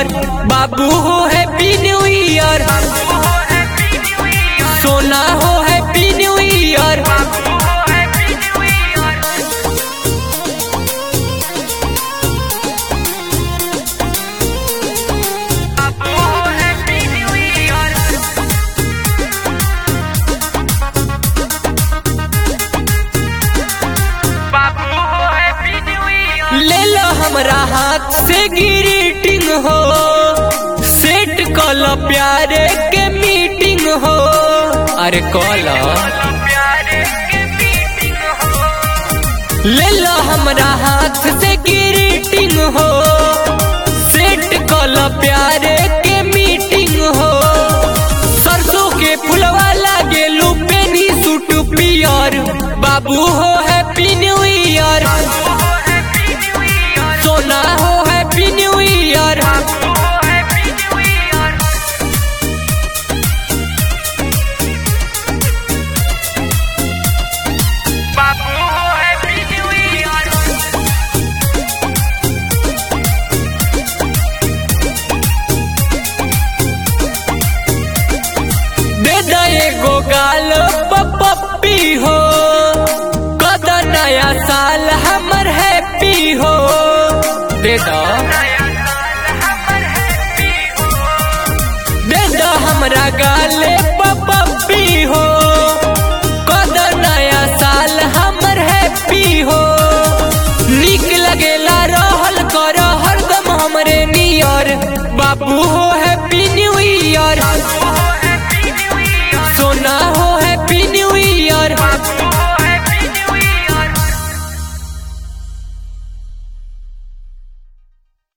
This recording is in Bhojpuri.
ईयर बाबू हो हैप्पी न्यू ईयर सोना हो हैप्पी न्यू ईयर ले लो हमरा हाथ से ग्रीटिंग हो सेट कल प्यारे के मीटिंग हो अरे कल ले लो हमरा हाथ से ग्रीटिंग हो सेट कल प्यारे के मीटिंग हो सरसों के फुलवा लागे लुपेनी सूट पियर बाबू हो हैप्पी न्यू ईयर सोना हो हैप्पी न्यू ईयर दे दे एगो गाल पप्पी हो कद नया साल हमर हैप्पी हो दे दो दे दो हमरा गाले पप्पी हो कद नया साल हमर हैप्पी हो निक लगेला रहल कर हरदम हमरे नियर बाबू हो हैप्पी न्यू